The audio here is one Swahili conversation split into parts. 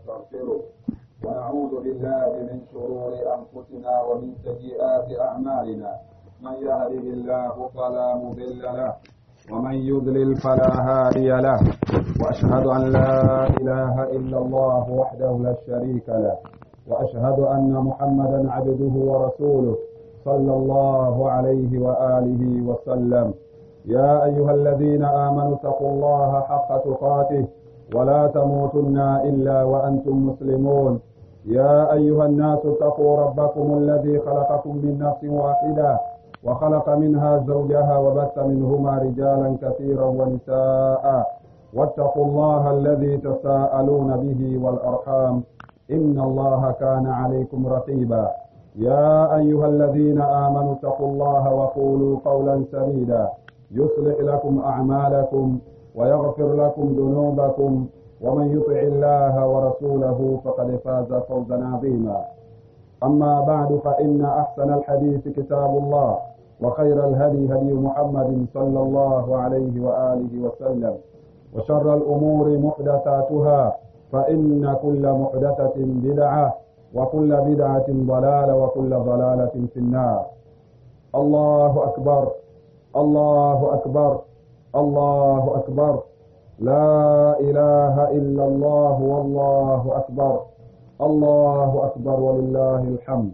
ونستغفره ونعوذ بالله من شرور أنفسنا ومن سيئات أعمالنا من يهده الله فلا مضل له ومن يضلل فلا هادي له وأشهد أن لا إله إلا الله وحده لا شريك له وأشهد أن محمدا عبده ورسوله صلى الله عليه وآله وسلم يا أيها الذين آمنوا اتقوا الله حق تقاته ولا تموتن إلا وأنتم مسلمون يا أيها الناس اتقوا ربكم الذي خلقكم من نفس واحدة وخلق منها زوجها وبث منهما رجالا كثيرا ونساء واتقوا الله الذي تساءلون به والأرحام إن الله كان عليكم رقيبا يا أيها الذين آمنوا اتقوا الله وقولوا قولا سديدا يصلح لكم أعمالكم ويغفر لكم ذنوبكم ومن يطع الله ورسوله فقد فاز فوزا عظيما أما بعد فإن أحسن الحديث كتاب الله وخير الهدي هدي محمد صلى الله عليه وآله وسلم وشر الأمور محدثاتها فإن كل محدثة بدعة وكل بدعة ضلالة وكل ضلالة في النار الله أكبر الله أكبر الله أكبر لا إله إلا الله والله أكبر الله أكبر ولله الحمد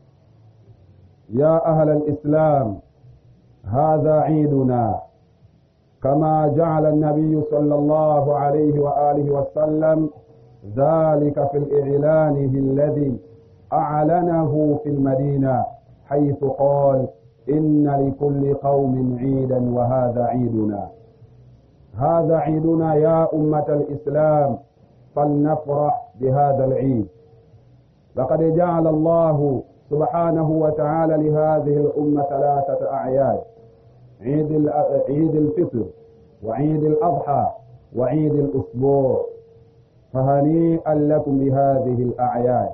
يا أهل الإسلام هذا عيدنا كما جعل النبي صلى الله عليه وآله وسلم ذلك في الإعلان الذي أعلنه في المدينة حيث قال إن لكل قوم عيدا وهذا عيدنا هذا عيدنا يا أمة الإسلام فلنفرح بهذا العيد لقد جعل الله سبحانه وتعالى لهذه الأمة ثلاثة أعياد عيد عيد الفطر وعيد الأضحى وعيد الأسبوع فهنيئا لكم بهذه الأعياد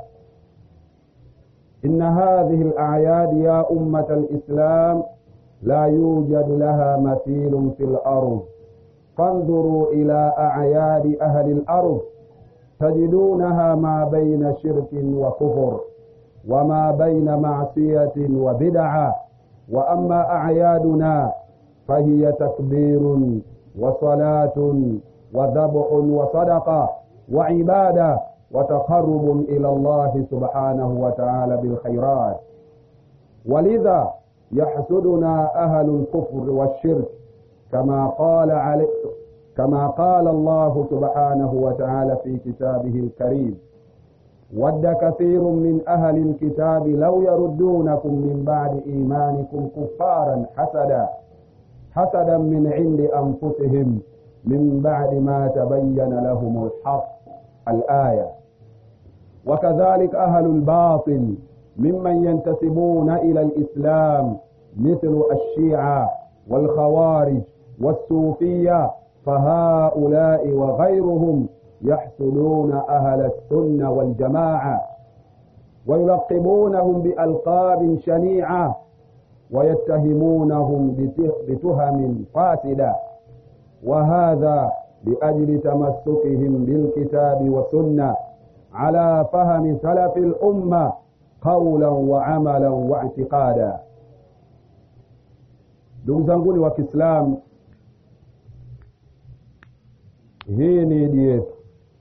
إن هذه الأعياد يا أمة الإسلام لا يوجد لها مثيل في الأرض فانظروا إلى أعياد أهل الأرض تجدونها ما بين شرك وكفر وما بين معصية وبدعة وأما أعيادنا فهي تكبير وصلاة وذبح وصدقة وعبادة وتقرب إلى الله سبحانه وتعالى بالخيرات ولذا يحسدنا أهل الكفر والشرك كما قال علي كما قال الله سبحانه وتعالى في كتابه الكريم ود كثير من أهل الكتاب لو يردونكم من بعد إيمانكم كفارا حسدا حسدا من عند أنفسهم من بعد ما تبين لهم الحق الآية وكذلك أهل الباطل ممن ينتسبون إلى الإسلام مثل الشيعة والخوارج والصوفية فهؤلاء وغيرهم يحسدون أهل السنة والجماعة ويلقبونهم بألقاب شنيعة ويتهمونهم بتهم فاسدة وهذا لأجل تمسكهم بالكتاب والسنة على فهم سلف الأمة قولا وعملا واعتقادا ndugu zanguni wa kiislamu hii ni idi yetu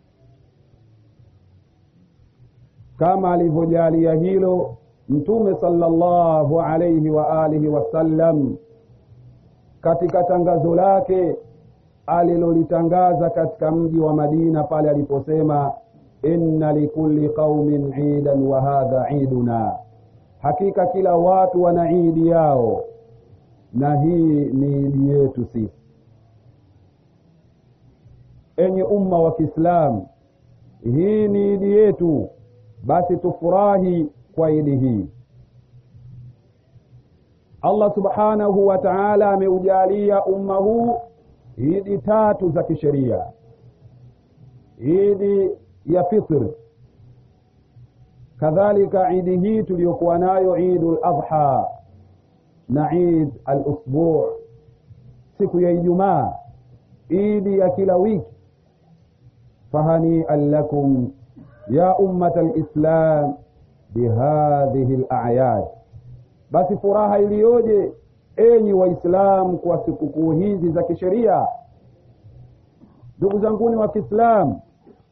kama alivyojalia hilo mtume sallallahu alaihi wa alihi wasallam katika tangazo lake alilolitangaza katika mji wa madina pale aliposema inna likulli qaumin idan wa hadha iduna hakika kila watu wana idi yao na hii ni idi yetu sisi enye umma wa kiislamu hii ni idi yetu basi tufurahi kwa idi hii allah subhanahu wa taala ameujalia umma huu idi tatu za kisheria idi ya fitr kadhalika idi hii tuliyokuwa nayo idu ladha na id alusbu siku ya ijumaa idi ya kila wiki fahanian lakum ya ummata lislam bihadhihi layad basi furaha iliyoje enyi waislamu kwa sikukuu hizi za kisheria ndugu zanguni wa kiislamu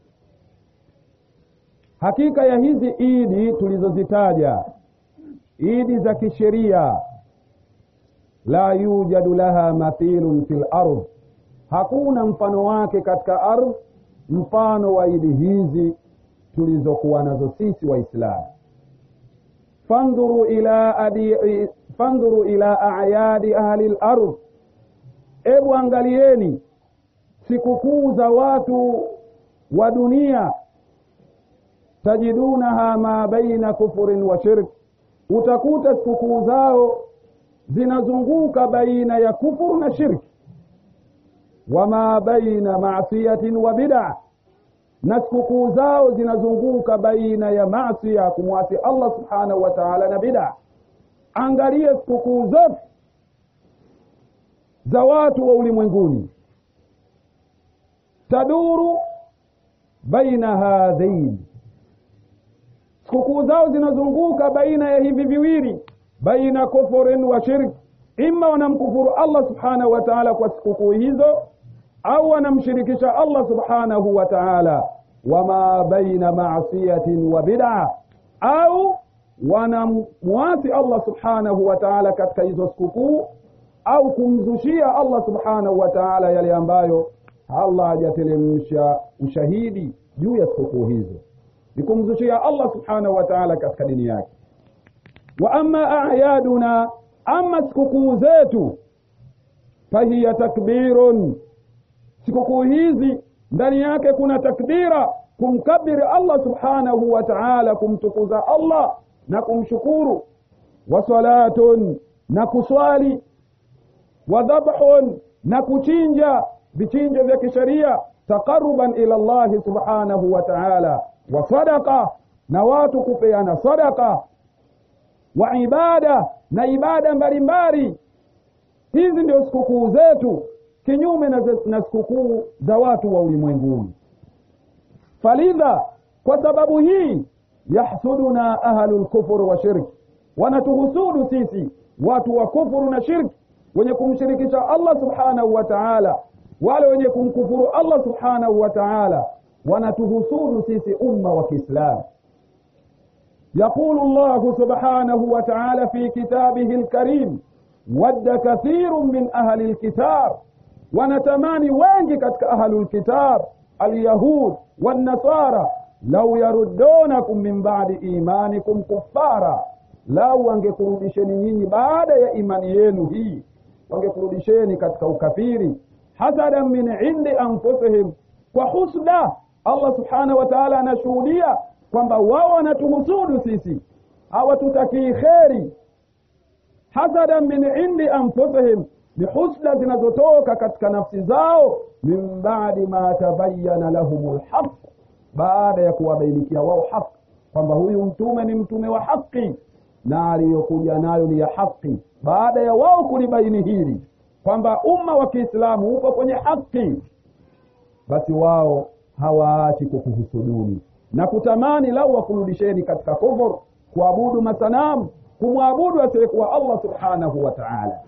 hakika ya hizi idi tulizozitaja idi za kisheria la yujadu laha mathilun fi lard hakuna mfano wake katika ardh mfano wa idi hizi tulizokuwa nazo sisi waislamu fandhuru ila adi, fandhuru ila ayadi ahli lardh ebu angalieni sikukuu za watu wa dunia tajidunaha ma baina kufurin wa shirk utakuta sikukuu zao zinazunguka baina ya kufuru na shirki wama baina masiyatin wa bid'a na sikukuu zao zinazunguka baina ya masia kumwasi allah subhanahu wa taala na bid'a angalia sikukuu zote za watu wa ulimwenguni taduru baina hadhain sikukuu zao zinazunguka baina ya hivi viwili baina kufurin wa shirk ima wanamkufuru allah subhanahu wa taala kwa sikukuu hizo au wanamshirikisha allah subhanahu wa taala wama baina masiyatin wa bid'a au wanamwasi allah subhanahu wa taala katika hizo sikukuu au kumzushia allah subhanahu wa taala yale ambayo allah hajatelemsha ushahidi juu ya sikukuu hizo ni kumzushia allah subhanahu wa taala katika dini yake wa ama ayaduna ama sikukuu zetu fahiya takbirun sikukuu hizi ndani yake kuna takbira kumkabiri allah subhanahu wa taala kumtukuza allah na kumshukuru wa salatun na kuswali wa dhabhun na kuchinja vichinjo vya kisheria taqaruban ila llahi subhanahu wa taala wa sadaqa na watu kupeana sadaqa wa ibada na ibada mbalimbali hizi ndio sikukuu zetu kinyume na, na sikukuu za watu wa ulimwenguni falidha kwa sababu hii yahsuduna ahlu lkufur wa shirki wanatuhusudu sisi watu wa kufuru na shirki wenye kumshirikisha allah subhanahu wa taala wale wenye kumkufuru allah subhanahu wa taala wanatuhusudu sisi umma wa kiislamu يقول الله سبحانه وتعالى في كتابه الكريم ود كثير من أهل الكتاب ونتماني wengi katika أهل الكتاب اليهود والنصارى لو يردونكم من بعد إيمانكم كفارا lau wangekurudisheni nyinyi baada ya imani yenu hii wangekurudisheni katika ukafiri hasadan min indi anfusihim kwa husda allah subhanahu wa taala anashuhudia kwamba wao wanatuhusudu sisi hawatutakii kheri hasadan min indi anfusihim ni husda zinazotoka katika nafsi zao min badi ma tabayana lahum lhaq baada ya kuwabainikia wao haq kwamba huyu mtume ni mtume wa haqi na aliyokuja nayo ni ya haqi baada ya wao kulibaini hili kwamba umma wa kiislamu upo kwenye haqi basi wao hawaachi kukuhusuduni na kutamani lau wakurudisheni katika kufur kuabudu masanamu kumwabudu asiyekuwa allah subhanahu wa taala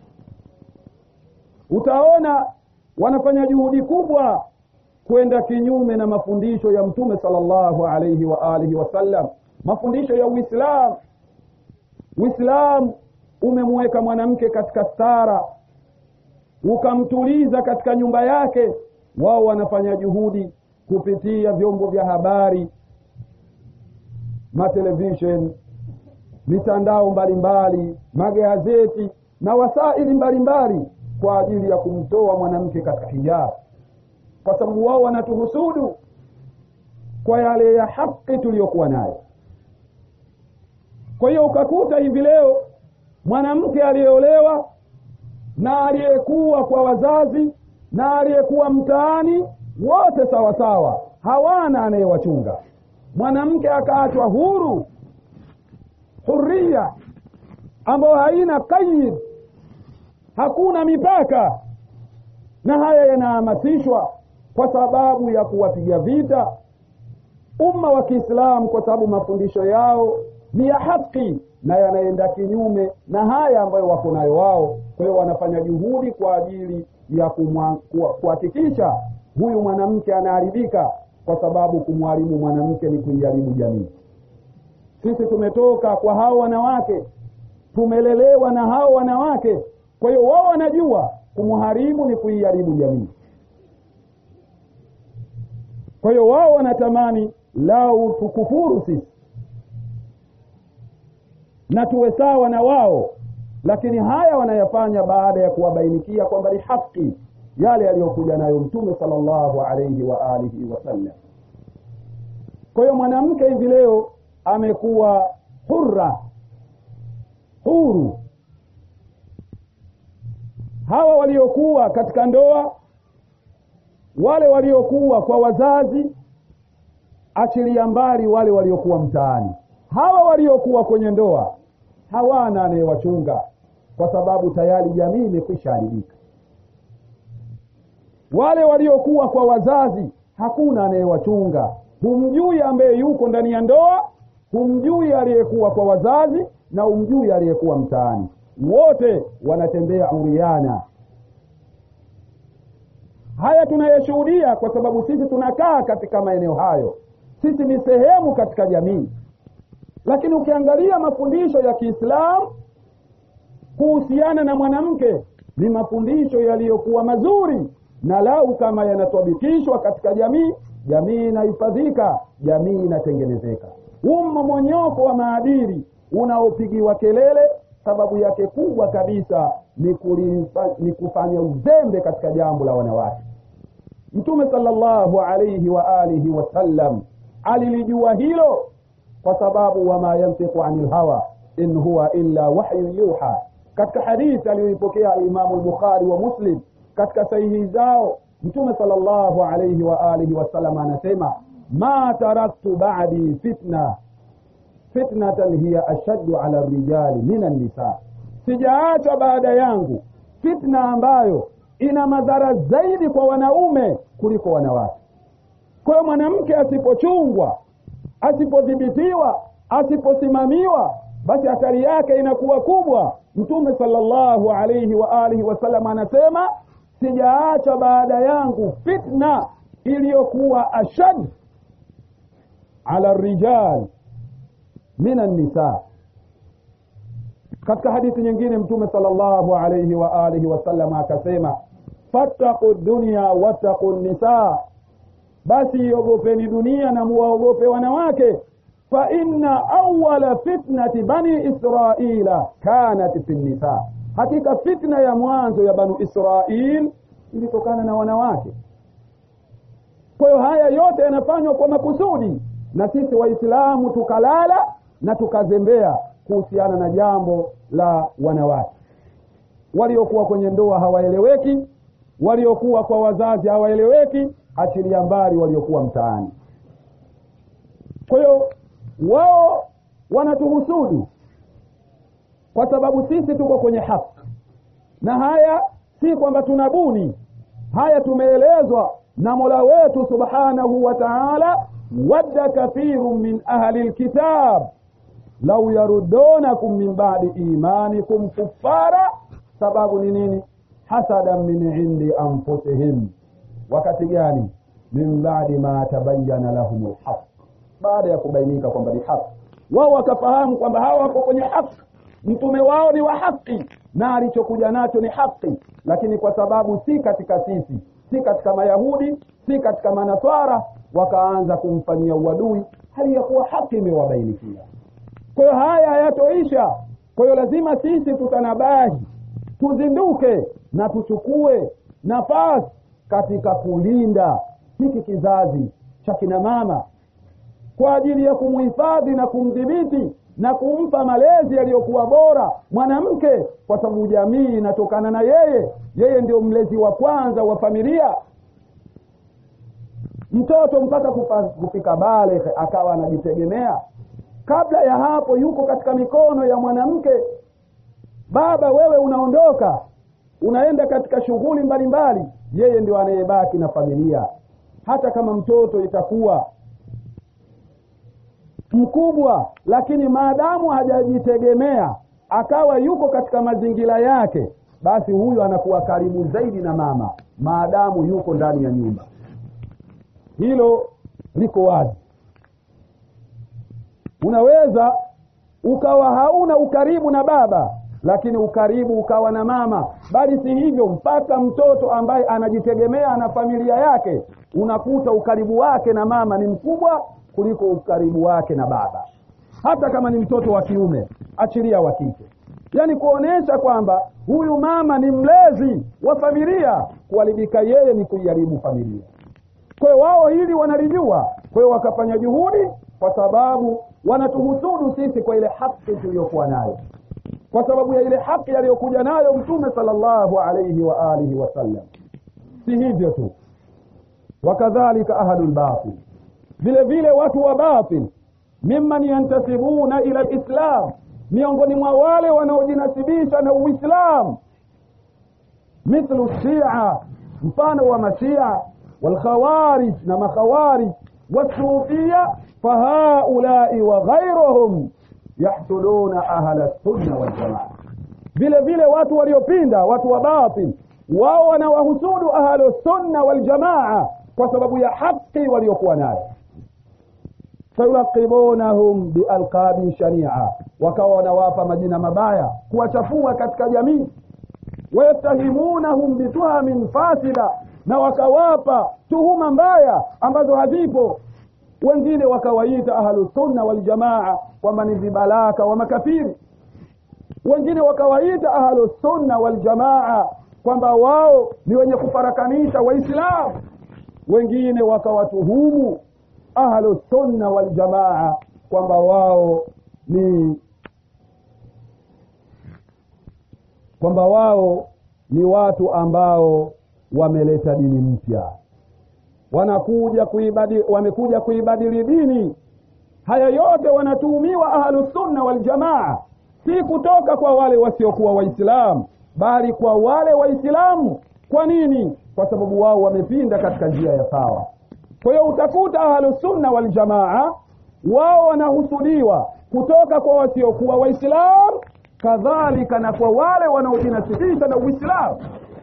utaona wanafanya juhudi kubwa kwenda kinyume na mafundisho ya mtume salllahu alaihi wa alihi wasallam mafundisho ya uislamu uislamu umemweka mwanamke katika stara ukamtuliza katika nyumba yake wao wanafanya juhudi kupitia vyombo vya habari matelevishen mitandao mbalimbali magazeti na wasaili mbalimbali kwa ajili ya kumtoa mwanamke katika hijabu kwa sababu wao wanatuhusudu kwa yale ya haki tuliyokuwa nayo kwa hiyo ukakuta hivi leo mwanamke aliyeolewa na aliyekuwa kwa wazazi na aliyekuwa mtaani wote sawasawa hawana anayewachunga mwanamke akaachwa huru huria ambayo haina kaid hakuna mipaka na haya yanahamasishwa kwa sababu ya kuwapiga vita umma wa kiislamu kwa sababu mafundisho yao ni ya haki na yanaenda kinyume na haya ambayo wako nayo wao kwa hiyo wanafanya juhudi kwa ajili ya kuhakikisha huyu mwanamke anaharibika kwa sababu kumharibu mwanamke ni kuiharibu jamii sisi tumetoka kwa hao wanawake tumelelewa na hao wanawake kwa hiyo wao wanajua kumharibu ni kuiharibu jamii kwa hiyo wao wanatamani lau tukufuru sisi na tuwe sawa na wao lakini haya wanayafanya baada ya kuwabainikia kwamba ni haki yale yaliyokuja nayo mtume salllahu alaihi wa alihi wasallam kwa hiyo mwanamke hivi leo amekuwa hurra huru hawa waliokuwa katika ndoa wale waliokuwa kwa wazazi achilia mbali wale waliokuwa mtaani hawa waliokuwa kwenye ndoa hawana anayewachunga kwa sababu tayari jamii imekwisha haribika wale waliokuwa kwa wazazi hakuna anayewachunga humjui ambaye yuko ndani ya ndoa humjui aliyekuwa kwa wazazi na humjui aliyekuwa mtaani wote wanatembea uriana haya tunayeshuhudia kwa sababu sisi tunakaa katika maeneo hayo sisi ni sehemu katika jamii lakini ukiangalia mafundisho ya kiislamu kuhusiana na mwanamke ni mafundisho yaliyokuwa mazuri na lau kama yanatabikishwa katika jamii jamii inahifadhika jamii inatengenezeka huu mmomonyoko wa maadili unaopigiwa kelele sababu yake kubwa kabisa ni, kulifa, ni kufanya uzembe katika jambo la wanawake mtume salllahu alaihi wa alihi wasallam alilijua hilo kwa sababu wama yantiqu ani lhawa in huwa illa wahyun yuha katika hadithi aliyoipokea alimamu lbukhari wa muslim katika sahihi zao mtume salllahu alaihi wa alihi wasallam anasema ma taraktu badi fitna fitnatan hiya ashaddu ala rijali min annisa sijaacha baada yangu fitna ambayo ina madhara zaidi kwa wanaume kuliko wanawake kwa hiyo mwanamke asipochungwa asipodhibitiwa asiposimamiwa basi athari yake inakuwa kubwa mtume salllahu alaihi wa alihi wasallam anasema sijaacha baada yangu fitna iliyokuwa ashad ala rijal min annisa katika hadithi nyingine mtume salllahu alaihi wa alihi wasallam akasema fattaqu dunya wattaqu nisa basi iogopeni dunia na muwaogope wanawake fa inna awala fitnati bani israila kanat fi nisa hakika fitna ya mwanzo ya banu israil ilitokana na wanawake kwa hiyo haya yote yanafanywa kwa makusudi na sisi waislamu tukalala na tukazembea kuhusiana na jambo la wanawake waliokuwa kwenye ndoa hawaeleweki waliokuwa kwa wazazi hawaeleweki achilia mbali waliokuwa mtaani kwa hiyo wao wanatuhusudu kwa sababu sisi tuko kwenye haki na haya si kwamba tunabuni haya tumeelezwa na mola wetu subhanahu wa taala wadda kathiru min ahli lkitab lau yarudonakum min badi imanikum kuffara sababu ni nini hasadan min indi anfusihim wakati gani min badi ma tabayana lahum lhaq baada ya kubainika kwamba ni haki wao wakafahamu kwamba hawa wako kwenye haki mtume wao ni wa haki na alichokuja nacho ni haki lakini kwa sababu si katika sisi si katika mayahudi si katika manaswara wakaanza kumfanyia uadui hali ya kuwa haki imewabainikia kwa hiyo haya hayatoisha kwa hiyo lazima sisi tutanabahi tuzinduke na tuchukue nafasi katika kulinda hiki kizazi cha kina mama kwa ajili ya kumhifadhi na kumdhibiti na kumpa malezi yaliyokuwa bora mwanamke kwa sababu jamii inatokana na yeye yeye ndio mlezi wa kwanza wa familia mtoto mpaka kupa, kufika bale akawa anajitegemea kabla ya hapo yuko katika mikono ya mwanamke baba wewe unaondoka unaenda katika shughuli mbalimbali yeye ndio anayebaki na familia hata kama mtoto itakuwa mkubwa lakini maadamu hajajitegemea akawa yuko katika mazingira yake basi huyu anakuwa karibu zaidi na mama maadamu yuko ndani ya nyumba hilo liko wazi unaweza ukawa hauna ukaribu na baba lakini ukaribu ukawa na mama bali si hivyo mpaka mtoto ambaye anajitegemea na familia yake unakuta ukaribu wake na mama ni mkubwa kuliko ukaribu wake na baba hata kama ni mtoto wa kiume achilia wa kike yaani kuonesha kwamba huyu mama ni mlezi wa familia kuharibika yeye ni kuiharibu familia kwa hiyo wao hili wanalijua kwa hiyo wakafanya juhudi kwa sababu wanatuhusudu sisi kwa ile haki tuliyokuwa nayo kwa sababu ya ile haki aliyokuja nayo mtume sallallahu alayhi wa alihi wasallam si hivyo tu wakadhalika ahlu lbatil vile vile watu wa batil mimman yantasibuna ila lislam miongoni mwa wale wanaojinasibisha na uislam mithlu shia mfano wa mashia walkhawarij na makhawarij wasufia fahaulai wa ghairuhum yahsuduna ahla sunna waljamaa vile vile watu waliopinda watu wa batil wao wanawahusudu ahlu sunna waljamaa kwa sababu ya haki waliokuwa nayo fayulaqibunahum bialqabi shania wakawa wanawapa majina mabaya kuwachafua katika jamii wayattahimunahum bituhamin fasida na wakawapa tuhuma mbaya ambazo hazipo wengine wakawaita ahlusunna waljamaa kwamba ni vibalaka wa makafiri wengine wakawaita ahlusunna waljamaa kwamba wao ni wenye kufarakanisha waislamu wengine wakawatuhumu ahlusunna waljamaa kwamba wao ni kwamba wao ni watu ambao wameleta dini mpya wanakuja kuibadili wamekuja kuibadili dini haya yote wanatuhumiwa ahlusunna waljamaa si kutoka kwa wale wasiokuwa waislamu bali kwa wale waislamu kwa nini kwa sababu wao wamepinda katika njia ya sawa kwa hiyo utakuta ahlusunna waljamaa wao wanahusudiwa kutoka kwa wasiokuwa waislamu kadhalika na kwa wale wanaojinasibisha na uislamu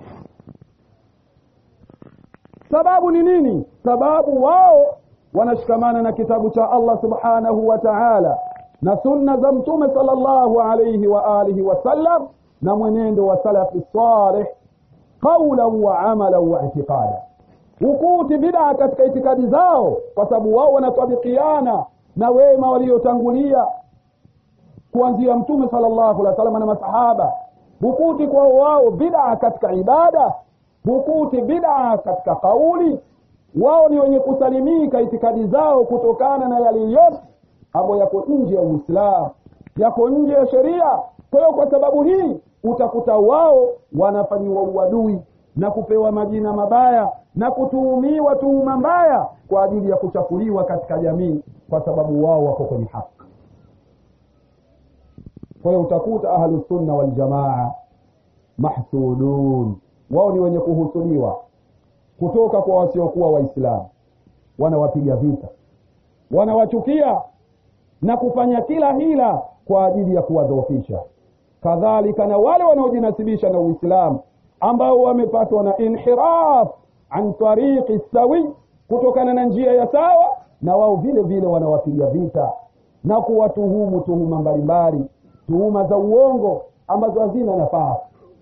sababu ni nini sababu wao wanashikamana na kitabu cha allah subhanahu wa taala na sunna za mtume salllahu alaihi wa alihi wasallam na mwenendo wa salafi salih qaulan wa amalan wa itiqada hukuti bidaa katika itikadi zao kwa sababu wao wanatabikiana na wema waliotangulia kuanzia mtume salllahu alehi wasallam na masahaba hukuti kwa wao bidaa katika ibada hukuti bidaa katika kauli wao ni wenye kusalimika itikadi zao kutokana na yale yote ambayo yako nje ya uislamu yako nje ya sheria kwa hiyo kwa sababu hii utakuta wao wanafanyiwa uadui na kupewa majina mabaya na kutuhumiwa tuhuma mbaya kwa ajili ya kuchafuliwa katika jamii kwa sababu wao wako kwenye haki kwa hiyo utakuta ahlusunna waljamaa mahsudun wao ni wenye kuhusudiwa kutoka kwa wasiokuwa waislamu wanawapiga vita wanawachukia na kufanya kila hila kwa ajili ya kuwadhoofisha kadhalika na wale wanaojinasibisha na uislamu ambao wamepatwa na inhiraf an tariqi sawi kutokana na njia ya sawa na wao vile vile wanawapiga vita na kuwatuhumu tuhuma mbalimbali tuhuma za uongo ambazo hazina nafasi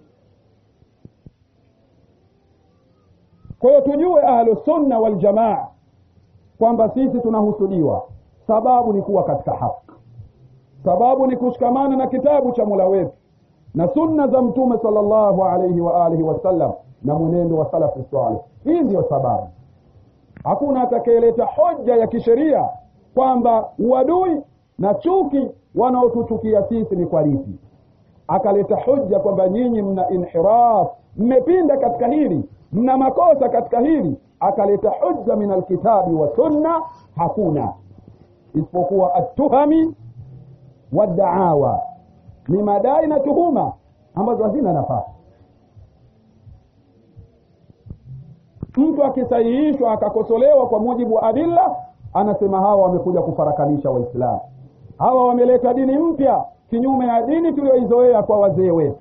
kwa hiyo tujue ahlusunna waljamaa kwamba sisi tunahusudiwa sababu ni kuwa katika haki sababu ni kushikamana na kitabu cha mula wetu na sunna za mtume salllahu alaihi wa alihi wasallam na mwenendo wa salafu salih hii ndiyo sababu hakuna atakayeleta hoja ya kisheria kwamba uadui na chuki wanaotuchukia sisi ni kwa lipi akaleta hoja kwamba nyinyi mna inhiraf mmepinda katika hili mna makosa katika hili akaleta hujja min alkitabi wa sunna hakuna isipokuwa atuhami wadaawa ni madai na tuhuma ambazo hazina nafasi mtu akisahihishwa akakosolewa kwa mujibu wa adilla anasema hawa wamekuja kufarakanisha waislamu hawa wameleta dini mpya kinyume ya dini tuliyoizoea kwa wazee wetu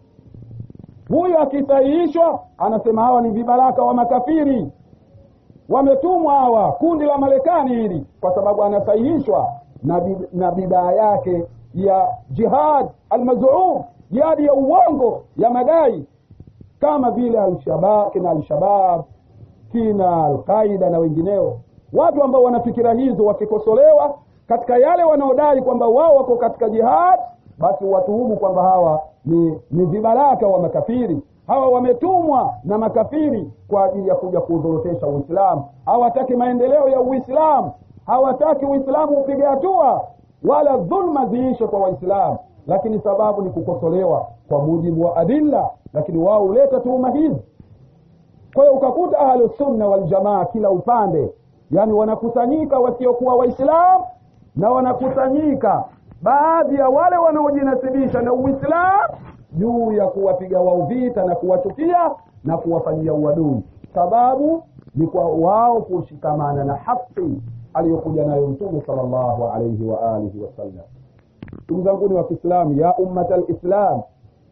huyu akisahihishwa anasema hawa ni vibaraka wa makafiri wametumwa hawa kundi la marekani hili kwa sababu anasahihishwa na, bi, na bidaa yake ya jihad almazum jihadi ya uongo ya madai kama vile alshabab kina alshabab kina alqaida na wengineo watu ambao wana fikira hizo wakikosolewa katika yale wanaodai kwamba wao wako katika jihad basi watuhumu kwamba hawa ni, ni vibaraka wa makafiri hawa wametumwa na makafiri kwa ajili ya kuja kuudhorotesha uislamu hawataki maendeleo ya uislamu hawataki uislamu upige hatua wala dhulma ziishe kwa waislamu lakini sababu ni kukosolewa kwa mujibu wa adilla lakini wao huleta tuhuma hizi kwa hiyo ukakuta ahlusunna waljamaa kila upande yani wanakusanyika wasiokuwa waislamu na wanakusanyika baadhi ya wale wanaojinasibisha na uislamu juu ya kuwapiga wao vita na kuwachukia na kuwafanyia uadui sababu ni kwa wao kushikamana na haki aliyokuja nayo mtume sala llahu alaihi wa alihi wasallam ndugu zanguni wa kiislamu ya ummata lislam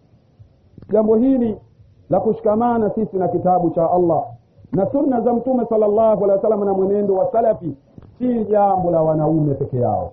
jambo hili la kushikamana sisi na kitabu cha allah na sunna za mtume sala llahu alehi wa sallam na mwenendo wa salafi si jambo la wanaume peke yao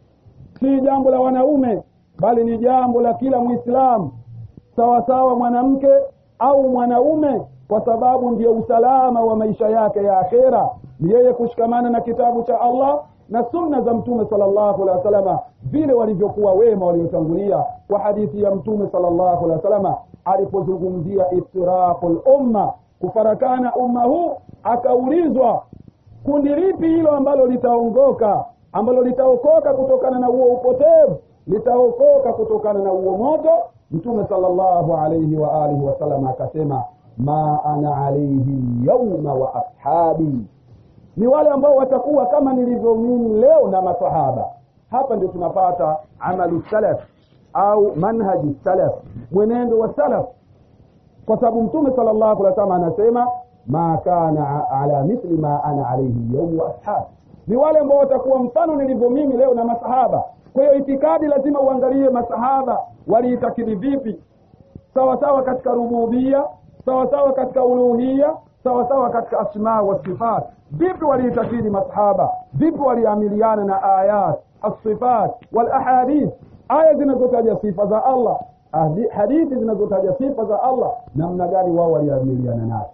si jambo la wanaume bali ni jambo la kila mwislamu sawasawa mwanamke au mwanaume kwa sababu ndio usalama wa maisha yake ya akhera ni yeye kushikamana na kitabu cha allah na sunna za mtume salllahu alehi wasalama vile walivyokuwa wema waliotangulia kwa hadithi ya mtume salllahu alehi wasalama alipozungumzia iftiraqu lumma kufarakana umma huu akaulizwa kundi lipi hilo ambalo litaongoka ambalo litaokoka kutokana na huo upotevu litaokoka kutokana na huo moto mtume salllahu alaihi wa alihi wasallam akasema ma ana alaihi yauma wa ashabi ni wale ambao watakuwa kama nilivyo mimi leo na masahaba hapa ndio tunapata amalu salaf au manhaji salaf mwenendo wa salaf kwa sababu mtume sala llahu alih wasallam anasema ma kana ala mithli ma ana alaihi yaumu wa ashabi ni wale ambao watakuwa mfano nilivyo mimi leo na masahaba kwa hiyo itikadi lazima uangalie masahaba waliitakidi vipi sawa sawa katika rububia sawa sawa katika uluhia sawa sawa katika asma wa sifat vipi waliitakidi masahaba vipi waliamiliana na ayat assifat walahadith aya zinazotaja sifa za allah hadithi zinazotaja sifa za allah namna gani wao waliamiliana nazo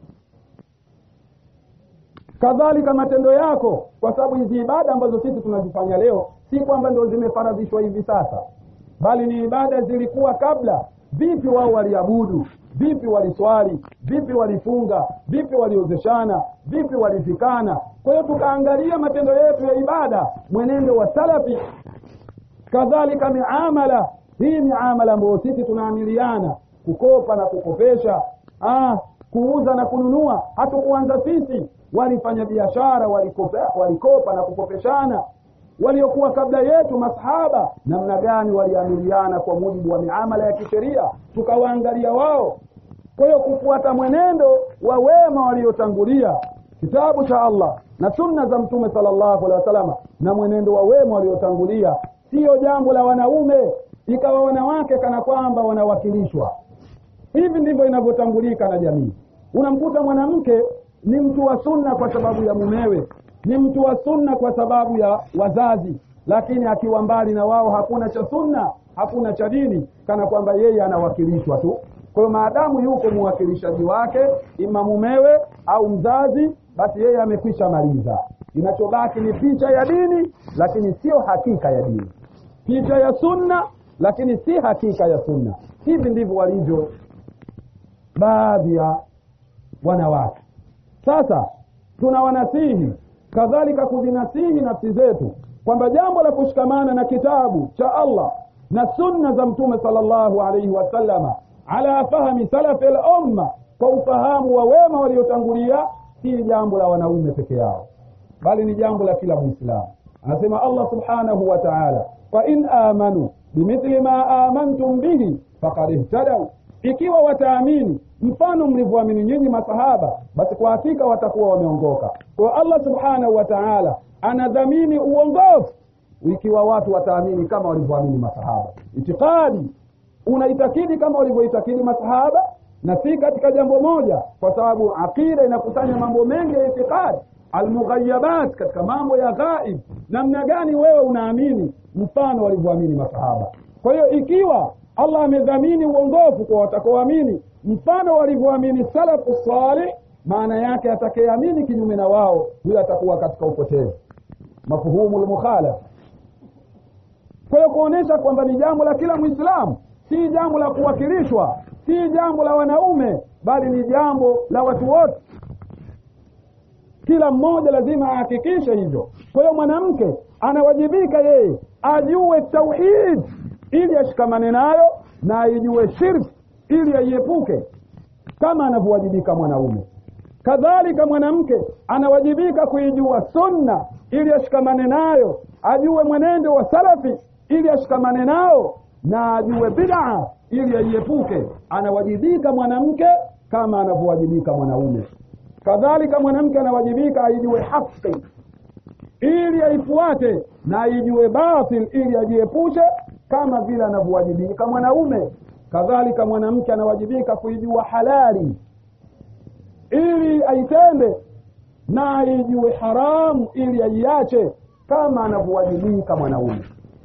kadhalika matendo yako kwa sababu hizi ibada ambazo sisi tunazifanya leo si kwamba ndio zimefaradhishwa hivi sasa bali ni ibada zilikuwa kabla vipi wao waliabudu vipi waliswali vipi walifunga vipi waliozeshana vipi walifikana kwa hiyo tukaangalia matendo yetu ya ibada mwenendo wa salafi kadhalika miamala hii miamala ambayo sisi tunaamiliana kukopa na kukopesha ah, kuuza na kununua hatukuanza sisi walifanya biashara walikopa, walikopa na kukopeshana waliokuwa kabla yetu masahaba namna gani waliamiliana kwa mujibu wa miamala ya kisheria tukawaangalia wao kwa hiyo kufuata mwenendo wa wema waliotangulia kitabu cha allah na sunna za mtume sala llahu alehi wasalama na mwenendo wa wema waliotangulia siyo jambo la wanaume ikawa wanawake kana kwamba wanawakilishwa hivi ndivyo inavyotambulika na jamii unamkuta mwanamke ni mtu wa sunna kwa sababu ya mumewe ni mtu wa sunna kwa sababu ya wazazi lakini akiwa mbali na wao hakuna cha sunna hakuna cha dini kana kwamba yeye anawakilishwa tu kwa hiyo maadamu yuko mwakilishaji wake ima mumewe au mzazi basi yeye amekwisha maliza inachobaki ni picha ya dini lakini sio hakika ya dini picha ya sunna lakini si hakika ya sunna hivi ndivyo walivyo baadhi ya wanawake sasa tunawanasihi kadhalika kuzinasihi nafsi zetu kwamba jambo la kushikamana na kitabu cha allah na sunna za mtume sala llahu alaihi wasallama ala fahmi salafi lumma kwa ufahamu wa wema waliotangulia si jambo la wanaume peke yao bali ni jambo la kila mwislamu anasema allah subhanahu wa taala fain amanu bimithli ma amantum bihi fakad ihtadau ikiwa wataamini mfano mlivyoamini nyinyi masahaba basi kwa hakika watakuwa wameongoka kwa allah subhanahu wa taala anadhamini uongofu ikiwa watu wataamini kama walivyoamini masahaba itikadi unaitakidi kama walivyoitakidi masahaba na si katika jambo moja kwa sababu aqida inakusanya mambo mengi ya itikadi almughayabat katika mambo ya ghaib namna gani wewe unaamini mfano walivyoamini masahaba kwa hiyo ikiwa allah amedhamini uongofu kwa watakaoamini mfano walivyoamini salafu salih maana yake atakayeamini kinyume na wao huyo atakuwa katika upotevu mafhumu lmukhalaf kwa hiyo kuonyesha kwamba ni jambo la kila mwislamu si jambo la kuwakilishwa si jambo la wanaume bali ni jambo la watu wote kila mmoja lazima ahakikishe hivyo kwa hiyo mwanamke anawajibika yeye ajue tauhid ili ashikamane nayo na aijue shirki ili aiepuke kama anavyowajibika mwanaume kadhalika mwanamke anawajibika kuijua sunna ili ashikamane nayo ajue mwenendo wa salafi ili ashikamane nao na ajue bid'a ili aiepuke anawajibika mwanamke kama anavyowajibika mwanaume kadhalika mwanamke anawajibika aijue haki ili aifuate na aijue batil ili ajiepushe kama vile anavyowajibika mwanaume kadhalika mwanamke anawajibika kuijua halali ili aitende na aijue haramu ili aiache kama anavyowajibika mwanaume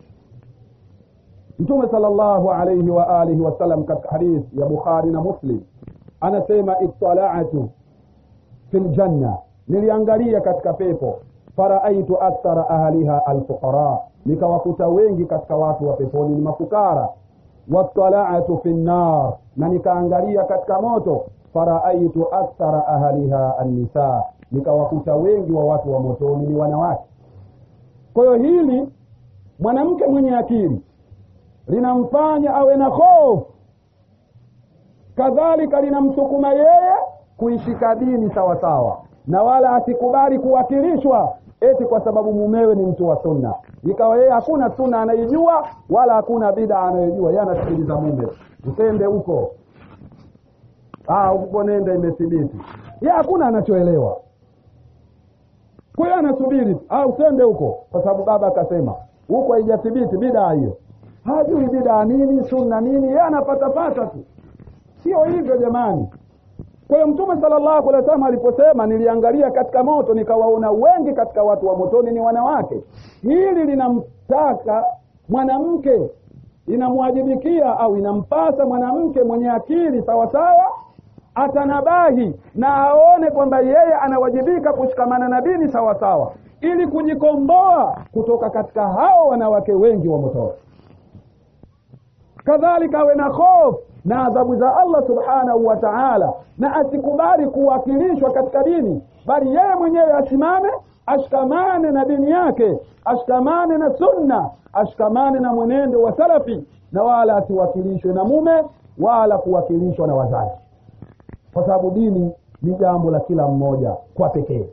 mtume salllahu alaihi wa alihi wasallam katika hadithi ya bukhari na muslim anasema ittalatu fi ljanna niliangalia katika pepo faraaitu akthara ahliha alfuqara nikawakuta wengi katika watu wa peponi ni mafukara wattalatu fi nnar na nikaangalia katika moto faraaitu akthara ahliha annisa nikawakuta wengi wa watu wa motoni ni wanawake kwa hiyo hili mwanamke mwenye akili linamfanya awe na hofu kadhalika linamsukuma yeye kuishika dini sawasawa na wala asikubali kuwakilishwa eti kwa sababu mumewe ni mtu wa sunna ikawa yeye hakuna sunna anaijua wala hakuna bida anayojua yeye anasikiliza mume usende huko huko nenda imethibiti ye hakuna anachoelewa kwa hiyo anasubiri usende huko kwa sababu baba akasema huko haijathibiti bidaa hiyo hajui bidaa nini sunna nini yeye anapatapata tu sio hivyo jamani kwa hiyo mtume salllahu alehi wasallam aliposema niliangalia katika moto nikawaona wengi katika watu wa motoni ni wanawake hili linamtaka mwanamke inamwajibikia au inampasa mwanamke mwenye akili sawasawa atanabahi na aone kwamba yeye anawajibika kushikamana na dini sawasawa ili kujikomboa kutoka katika hao wanawake wengi wa motoni kadhalika awe na hofu na adhabu za allah subhanahu wa taala na asikubali kuwakilishwa katika dini bali yeye mwenyewe asimame ashikamane na dini yake ashikamane na sunna ashikamane na mwenendo wa salafi na wala asiwakilishwe na mume wala kuwakilishwa na wazazi kwa sababu dini ni jambo la kila mmoja kwa pekee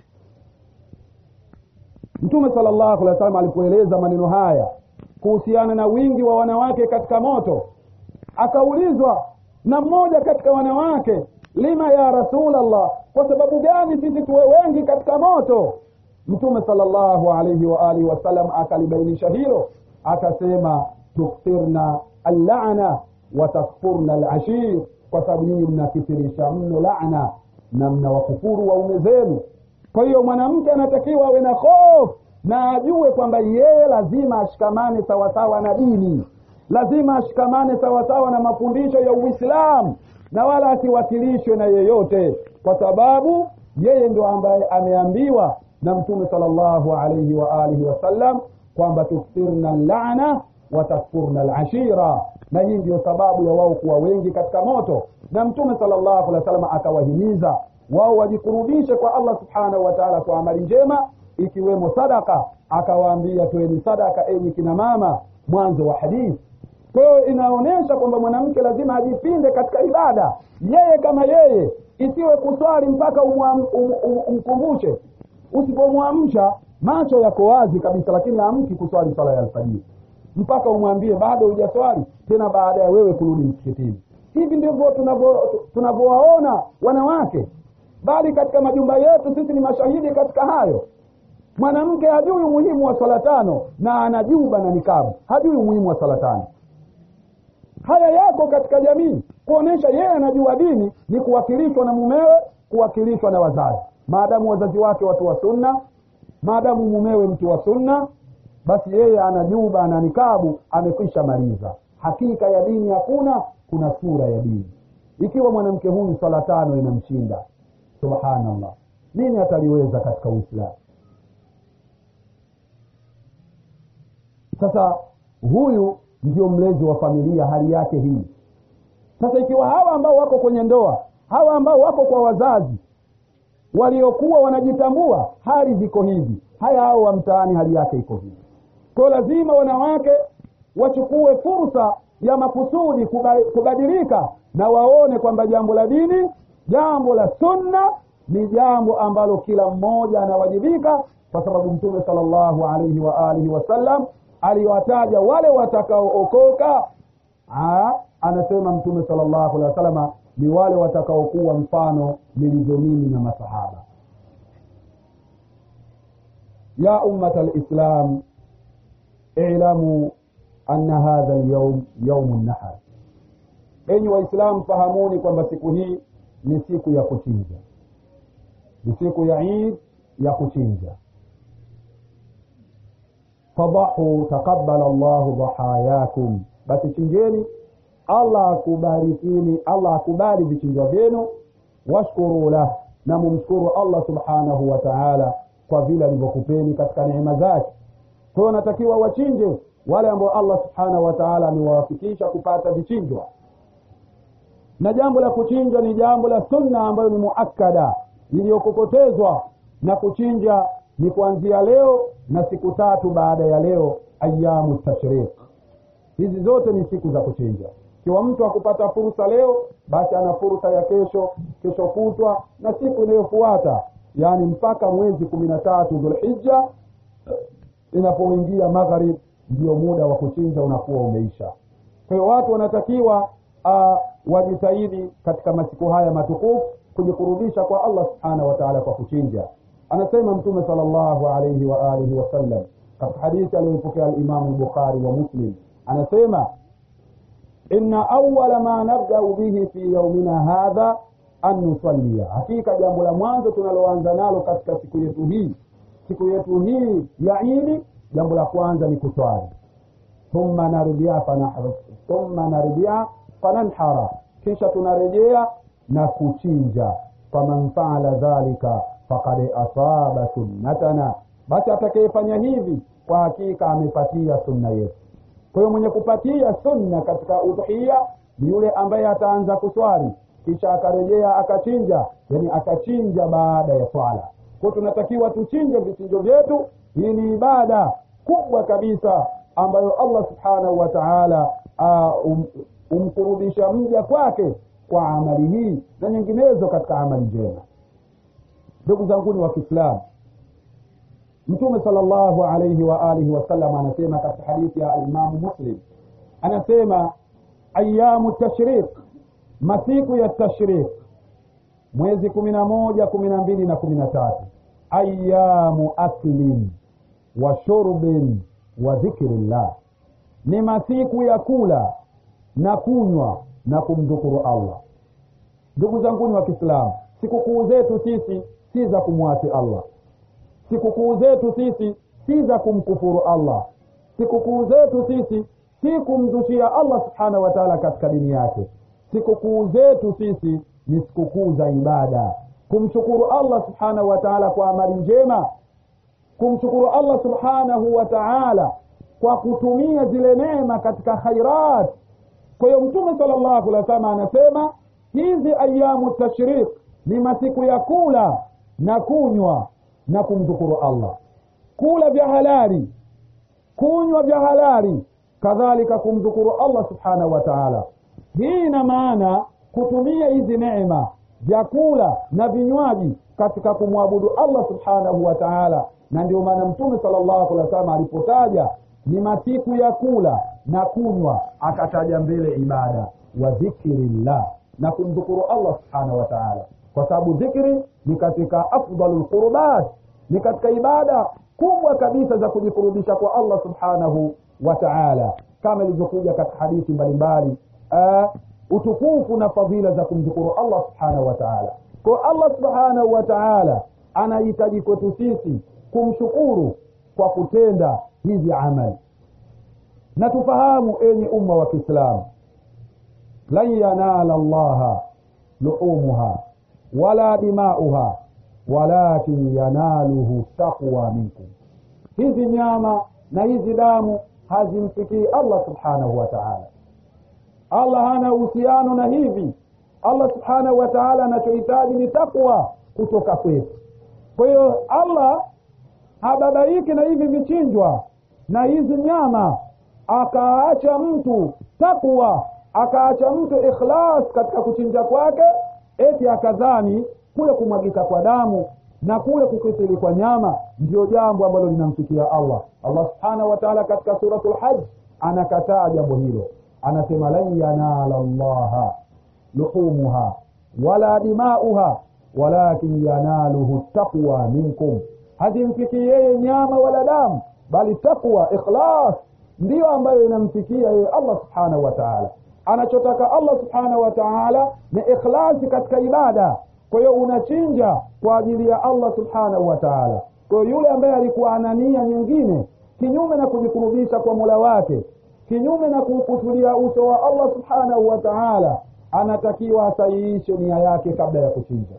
mtume salllahu alehi wa sallam alipoeleza maneno haya kuhusiana na wingi wa wanawake katika moto akaulizwa na mmoja katika wanawake lima ya rasulallah kwa sababu gani sisi tuwe wengi katika moto mtume salllahu alaihi waalihi wasallam akalibainisha hilo akasema tukthirna allana wa takfurna alashir kwa sababu nyinyi mnakithirisha mno lana na mnawakufuru waume zenu kwa hiyo mwanamke anatakiwa awe na hofu na ajue kwamba yeye lazima ashikamane sawasawa na dini lazima ashikamane sawasawa na mafundisho ya uislamu na wala asiwakilishwe na yeyote kwa sababu yeye ndio ambaye ameambiwa na mtume salllahu alaihi waalihi wasallam kwamba tukthirna lana watakfurna lashira na hii ndio sababu ya wao kuwa wengi katika moto na mtume salllahu alehi wasallam akawahimiza wao wajikurubishe kwa allah subhanahu wa taala kwa amali njema ikiwemo sadaka akawaambia toeni sadaka enyi kina mama mwanzo wa hadithi kwa hiyo inaonyesha kwamba mwanamke lazima ajipinde katika ibada yeye kama yeye isiwe kuswali mpaka umkumbushe um, um, usipomwamsha macho yako wazi kabisa lakini amki kuswali swala ya alfajiri mpaka umwambie bado hujaswali tena baada ya wewe kurudi msikitini hivi ndivyo tunavyowaona wanawake bali katika majumba yetu sisi ni mashahidi katika hayo mwanamke hajui umuhimu wa swala tano na anajuba na nikabu hajui umuhimu wa swala tano haya yako katika jamii kuonyesha yeye anajua dini ni kuwakilishwa na mumewe kuwakilishwa na wazazi maadamu wazazi wake watu wa sunna maadamu mumewe mtu wa sunna basi yeye anajuba ana nikabu amekwisha maliza hakika ya dini hakuna kuna sura ya dini ikiwa mwanamke huyu swala tano inamshinda subhanallah nini ataliweza katika uislamu sasa huyu ndio mlezi wa familia hali yake hii sasa ikiwa hawa ambao wako kwenye ndoa hawa ambao wako kwa wazazi waliokuwa wanajitambua hali ziko hivi haya hao wa mtaani hali yake iko hivi kwao lazima wanawake wachukue fursa ya makusudi kubadilika na waone kwamba jambo la dini jambo la sunna ni jambo ambalo kila mmoja anawajibika kwa sababu mtume salllahu alaihi wa alihi wasallam aliwataja wale watakaookoka anasema mtume salllahu alehi wasalama ni wale watakaokuwa mfano nilivyo mimi na masahaba ya ummata lislam ilamu anna hadha lyaum yaumu nahar enyi waislamu fahamuni kwamba siku hii ni siku ya kuchinja ni siku ya id ya kuchinja fadahu taqabala llahu dhahayakum basi chinjeni allah akubarikini allah akubali vichinjwa vyenu washkuru lah na mumshukuru allah subhanahu wa taala kwa vile alivyokupeni katika neema zake kwa hiyo natakiwa wachinje wale ambao allah subhanahu wa taala amewawafikisha kupata vichinjwa na jambo la kuchinja ni jambo la sunna ambayo ni muakkada iliyokokotezwa na kuchinja ni kuanzia leo na siku tatu baada ya leo ayamu tashriq hizi zote ni siku za kuchinja ikiwa mtu akupata fursa leo basi ana fursa ya kesho kesho kutwa na siku inayofuata yaani mpaka mwezi kumi na tatu dhulhija inapoingia magharib ndio muda wa kuchinja unakuwa umeisha kwa hiyo watu wanatakiwa uh, wajitahidi katika masiku haya matukufu kujikurubisha kwa allah subhanahu wa taala kwa kuchinja anasema mtume sal llahu alaihi wa alihi wasallam katika hadithi aliyoipokea alimamu bukhari wa muslim anasema inna awala ma nabdau bihi fi yaumina hadha an nusalia hakika jambo la mwanzo tunaloanza nalo katika siku yetu hii siku yetu hii ya idi jambo la kwanza ni kuswali thumma narudia thumma narudia fananhara kisha tunarejea na kuchinja faman faala dhalika fakad asaba sunnatana basi atakayefanya hivi kwa hakika amepatia sunna yetu kwa hiyo mwenye kupatia sunna katika udhia ni yule ambaye ataanza kuswali kisha akarejea akachinja yani akachinja baada ya swala kwao tunatakiwa tuchinje vichinjo vyetu hii ni ibada kubwa kabisa ambayo allah subhanahu wa taala uh, um, umkurudisha mja kwake kwa amali hii na nyinginezo katika amali njema ndugu zanguni wa kiislamu mtume sal llahu alaihi wa alihi wasallam anasema katika hadithi ya alimamu muslim anasema ayamu tashriq masiku ya tashriq mwezi kumi na moja kumi na mbili na kumi na tatu ayamu aklin wa shurbin wa dhikrillah ni masiku ya kula na kunywa na kumdhukuru allah ndugu zanguni wa kiislamu sikukuu zetu sisi si za kumwasi allah sikukuu zetu sisi si za kumkufuru allah sikukuu zetu sisi si kumzushia allah subhanahu wa taala katika dini yake sikukuu zetu sisi ni sikukuu za ibada kumshukuru allah subhanahu wa taala kwa amali njema kumshukuru allah subhanahu wa taala kwa kutumia zile neema katika khairat kwa hiyo mtume sala llahu alih wa sallam anasema hizi ayamu tashriq ni masiku ya kula na kunywa na kumshukuru allah kula vya halali kunywa vya halali kadhalika kumshukuru allah subhanahu wa taala hii ina maana kutumia hizi neema vyakula na vinywaji katika kumwabudu allah subhanahu wa taala na ndio maana mtume sala llahu alih wa sallam alipotaja ni masiku ya kula na kunywa akataja mbele ibada wa dhikrillah na kumdhukuru allah subhanahu wa taala kwa sababu dhikri ni katika afdalu lqurubat ni katika ibada kubwa kabisa za kujikurubisha kwa allah subhanahu wa taala kama ilivyokuja katika hadithi mbalimbali uh, utukufu na fadhila za kumshukuru allah subhanahu wa taala kwa allah subhanahu wa taala anahitaji kwetu sisi kumshukuru kwa kutenda hizi amali na tufahamu enye umma wa kiislamu lan yanala llaha luhumuha wala dimauha walakin yanaluhu taqwa minkum hizi nyama na hizi damu hazimfikii allah subhanahu wa taala allah hana uhusiano na hivi allah subhanahu wa taala anachohitaji ni takwa kutoka kwetu kwa hiyo allah hababaiki na hivi vichinjwa na hizi nyama akaacha mtu takwa akaacha mtu ikhlas katika kuchinja kwake eti akadhani kule kumwagika kwa damu na kule kukithiri kwa nyama ndio jambo ambalo linamfikia allah allah subhanahu wa taala katika suratu lhaj anakataa jambo hilo anasema lan yanala llaha luhumuha wala dimauha walakin yanaluhu taqwa minkum hazimfikii yeye nyama wala damu bali taqwa ikhlas ndiyo ambayo inamfikia yeye allah subhanahu wa taala anachotaka allah subhanahu wa taala ni ikhlasi katika ibada kwa hiyo unachinja kwa ajili ya allah subhanahu wa taala kwa hiyo yule ambaye alikuwa ana nia nyingine kinyume na kujikurubisha kwa mola wake kinyume na kuukusudia uso wa allah subhanahu wa taala anatakiwa asahihishe nia yake kabla ya kuchinja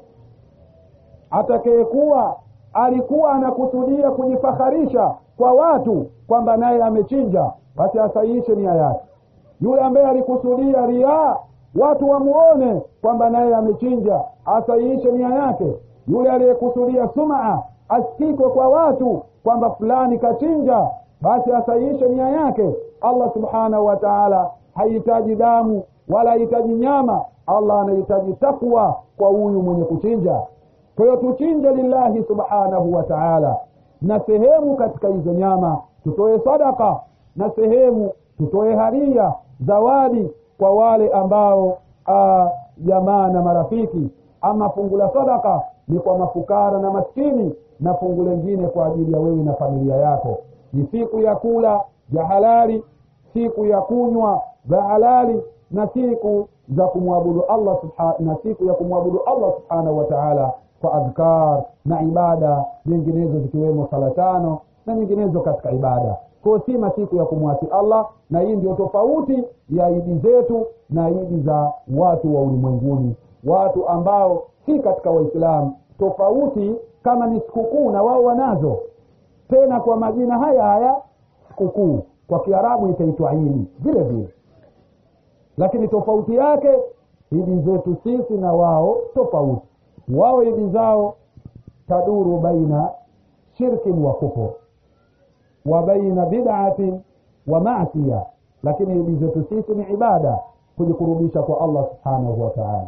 atakayekuwa alikuwa anakusudia kujifaharisha kwa watu kwamba naye amechinja basi asahihishe nia yake yule ambaye alikusudia riaa watu wamuone kwamba naye amechinja asahihishe nia yake yule aliyekusudia sumaa asikikwe kwa watu kwamba fulani kachinja basi asahihishe nia yake allah subhanahu wa taala hahitaji damu wala hahitaji nyama allah anahitaji takwa kwa huyu mwenye kuchinja kwa hiyo tuchinje lillahi subhanahu wa taala na sehemu katika hizo nyama tutoe sadaka na sehemu tutoe haria zawadi kwa wale ambao jamaa na marafiki ama fungu la sadaka ni kwa mafukara na maskini na fungu lengine kwa ajili ya wewe na familia yako ni siku ya kula vya halali siku ya kunywa vya halali na siku za kumwabudu allah subha, na siku ya kumwabudu allah subhanahu wa taala kwa adhkar na ibada nyinginezo zikiwemo sala tano na nyinginezo katika ibada kwao si masiku ya kumwasi allah na hii ndio tofauti ya idi zetu na idi za watu wa ulimwenguni watu ambao si katika waislamu tofauti kama ni sikukuu na wao wanazo tena kwa majina haya haya sikukuu kwa kiarabu itaitwa idi vile vile lakini tofauti yake idi zetu sisi na wao tofauti wao idi zao taduru baina shirkin wa kufur wa baina bid'atin wa masiya lakini idi zetu sisi ni ibada kujikurubisha kwa allah subhanahu wa taala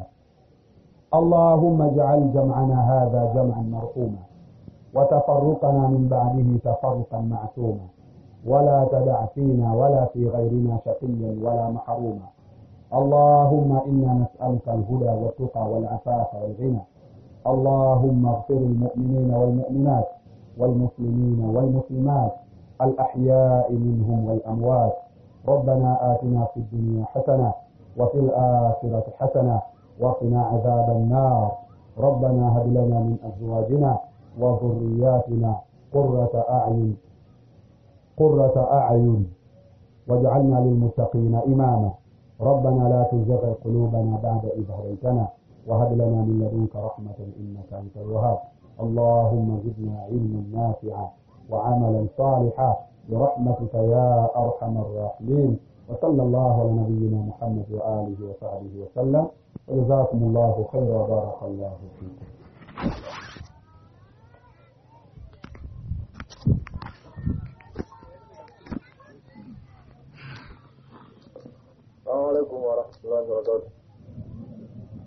اللهم اجعل جمعنا هذا جمعا مرحوما وتفرقنا من بعده تفرقا معصوما ولا تدع فينا ولا في غيرنا شقيا ولا محروما اللهم انا نسالك الهدى والتقى والعفاف والغنى اللهم اغفر المؤمنين والمؤمنات والمسلمين والمسلمات الاحياء منهم والاموات ربنا اتنا في الدنيا حسنه وفي الاخره حسنه وقنا عذاب النار ربنا هب لنا من ازواجنا وذرياتنا قرة اعين قرة اعين واجعلنا للمتقين اماما ربنا لا تزغ قلوبنا بعد اذ هديتنا وهب لنا من لدنك رحمة انك انت الوهاب اللهم زدنا علما نافعا وعملا صالحا برحمتك يا ارحم الراحمين وصلى الله على نبينا محمد واله وصحبه وسلم وجزاكم الله خيرا وبارك الله فيكم السلام عليكم ورحمة الله وبركاته